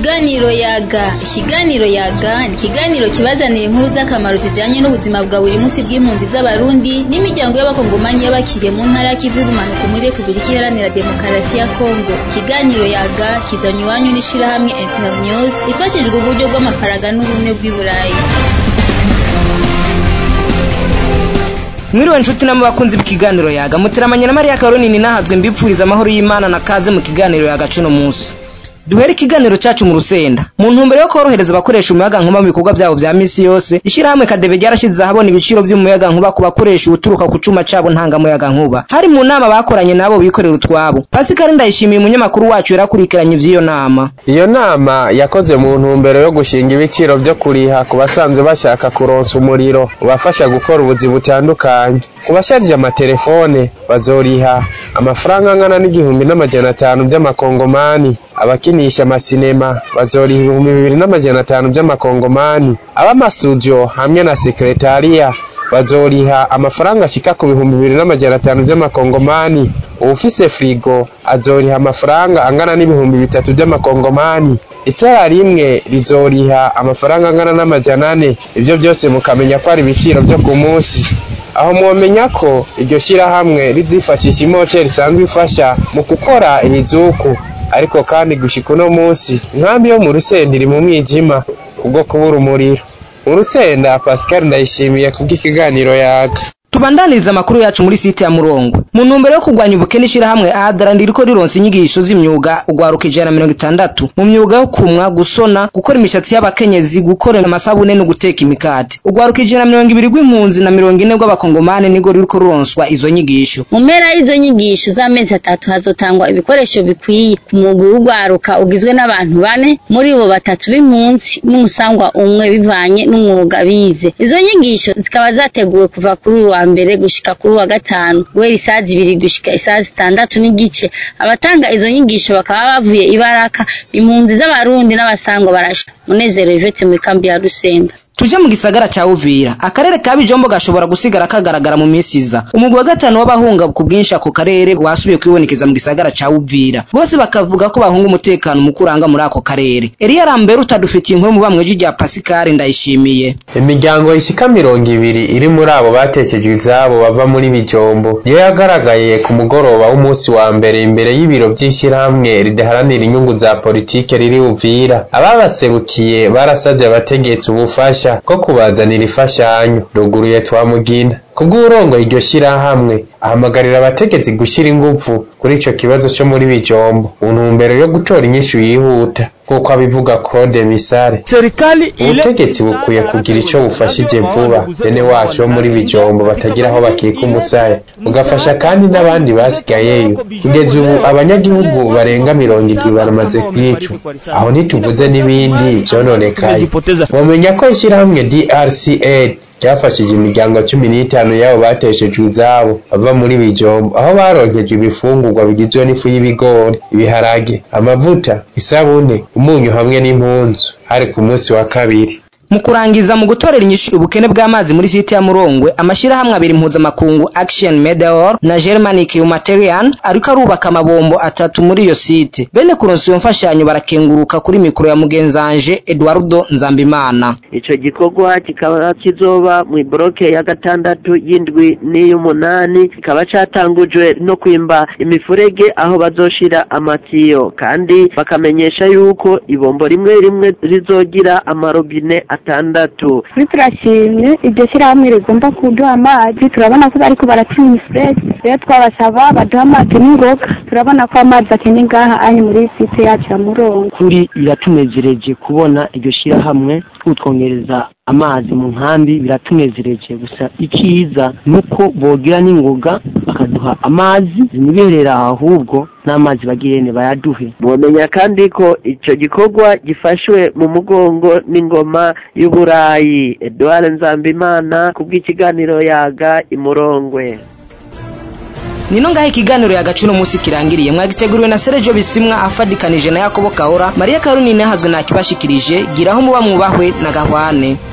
Ikiganiro yaga ikiganiro yaga ni ikiganiro kibazanira inkuru z'akamaro zijanye n'ubuzima bwa buri munsi bw'impunzi z'abarundi n'imiryango y'abakongomanyi y'abakiriye mu ntara y'ikivu y'ubumanuko muri Repubulika Iharanira Demokarasi ya Kongo ikiganiro yaga kizanywe iwanyu n'ishirahamwe Internews ifashijwe uburyo bw'amafaranga n'ubumwe bw'i Burayi mwiriwe nshuti namwe bakunzi b'ikiganiro yaga muteramanye na Maria Caroline nahazwe mbipfuriza amahoro y'Imana na kaze mu kiganiro yaga cuno munsi duhere ikiganiro cyacu mu rusenda mu ntumbero yo korohereza abakoresha umuyaga nkuba mu bikorwa byabo bya misi yose ishyirahamwe kadebe ryarashyize ahabona ibiciro by'umuyaga nkuba ku bakoresha uturuka ku cuma cabo ntangamuyaga nkuba hari mu nama bakoranye nabo bikorera utwabo Pascal ndayishimiye umunyamakuru wacu yarakurikiranye ivy'iyo nama iyo nama yakoze mu ntumbero yo gushinga ibiciro byo kuriha ku basanzwe bashaka kuronsa umuriro ubafasha gukora ubuzi butandukanye ku basharije amatelefone bazoriha amafaranga angana n'igihumbi n'amajana atanu by'amakongomani abakinisha amasinema bazoriha ibihumbi bibiri n'amajana atanu by'amakongomani ab'amasudio hamwe na sekretariya bazoriha amafaranga ashika ku bihumbi bibiri n'amajana atanu by'amakongomani uwufise frigo azoriha amafaranga angana n'ibihumbi bitatu by'amakongomani itara rimwe rizoriha amafaranga angana n'amajana ane ivyo byose mukamenya ko ari ibiciro byo ku munsi aho mwomenya ko iryo shyirahamwe rizifashisha imoteri isanzwe ifasha mu gukora ibizuku ariko kandi gushika uno munsi inkambi yo mu rusenda iri mu mwijima kubwo kubura umuriro mu rusenda pascal ndayishimiye kubw'ikiganiro yaga tubandaniriza amakuru yacu muri site ya murongo mu ntumbero yo kurwanya ubukene ishyirahamwe adara ndiriko rironsa inyigisho z'imyuga ugwaruka ijana na mirongo itandatu mu myuga yo kumwa gusona gukora imishatsi y'abakenyezi gukora amasabune no guteka imikate ugwaruka ijana na mirongo ibiri rw'impunzi na mirongo ine rw'abakongomane nirwo ruriko ruronswa izo nyigisho mu mpera y'izo nyigisho z'amezi atatu hazotangwa ibikoresho bikwiye ku mwuga w'ugwaruka ugizwe n'abantu bane muri bo batatu b'impunzi n'umusangwa umwe bivanye n'umwuga bize izo nyigisho zikaba zateguwe kuva kuri uwa mbere gushika kuri wa gatanu guhera isaha zibiri gushika isaha zitandatu n'igice abatanga izo nyigisho bakaba bavuye ibaraka impunzi z'abarundi n'abasangwa barasha munezero ivete mu ikambi ya rusenda tuje mu gisagara ca Uvira akarere ka Bijombo gashobora gusigara kagaragara mu minsi iza umugwi wa gatanu w'abahunga ku bwinshi ako karere wasubiye kwibonekeza mu gisagara ca Uvira bose bakavuga ko bahunga umutekano mu kuranga muri ako karere Elia Rambere utadufitiye inkuru mu bamweji rya Pascal ndayishimiye imiryango ishika mirongo ibiri iri muri abo bateshejwe izabo bava muri Bijombo niyo yagaragaye ku mugoroba w'umunsi wa mbere imbere y'ibiro by'ishyirahamwe ridaharanira inyungu za politike riri Uvira ababaserukiye barasabye abategetsi ubufasha ko kubazanira imfashanyo ruguruye twamugina kubw'urongo iryo shyirahamwe ahamagarira abategetsi gushyira ingufu kuri ico kibazo cyo muri bijombo mu ntumbero yo gutora inyishu yihuta nk'uko abivuga Claude Misare ubutegetsi bukwiye kugira ico bufashije vuba bene wacu bo muri bijombo batagira aho bakika umusaya bugafasha kandi n'abandi basigayeyo kugeza ubu abanyagihugu barenga mirongo indwi baramaze kwicwa aho ntituvuze n'ibindi vyononekaye womenya ko ishyirahamwe DRCA ryafashije imiryango cumi n'itanu y'abo bateshejwe izabo bava muri bijombo aho baronkejwe ibifungurwa bigizwe n'ifu y'ibigori ibiharage amavuta isabune umunyu hamwe n'impunzu hari ku munsi wa kabiri mu kurangiza mu gutorera inyishu ubukene bw'amazi muri site ya Murongwe amashirahamwe abiri mpuzamakungu Action Medeor na Germanic Humanitarian ariko arubaka amabombo atatu muri iyo site bene kuronsa iyo mfashanyo barakenguruka kuri mikoro ya mugenzanje Eduardo Nzambimana ico gikorwa kikaba kizoba mu ibroke ya gatandatu y'indwi n'iy'umunani kikaba catangujwe no kwimba imifurege aho bazoshira amatiyo kandi bakamenyesha yuko ibombo rimwe rimwe rizogira amarobine atandatu kuri turashimye iryo shyirahamwe rigomba kuduha amazi turabona ko bariko barapima imifurege rero twabasaba baduha amazi n'ingoga turabona ko amazi akene ngaha ari muri site yacu ya murongo kuri biratunezereje kubona iryo shyirahamwe kutwongereza amazi mu nkambi biratunezereje gusa ikiza nuko bogira n'ingoga bakaduha amazi ziniberera ahubwo n'amazi bagirene bayaduhe mwomenya kandi ko ico gikorwa gifashwe mu mugongo n'ingoma y'uburayi Edouard Nzambimana kubw'ikiganiro yaga imurongwe nino ngaho ikiganiro yagacu uno munsi kirangiriye mwagiteguriwe na Sergio Bisimwa afadikanije na Yakobo Kahora Maria Karunine hazwe nakibashikirije giraho muba mwubahwe na gahwane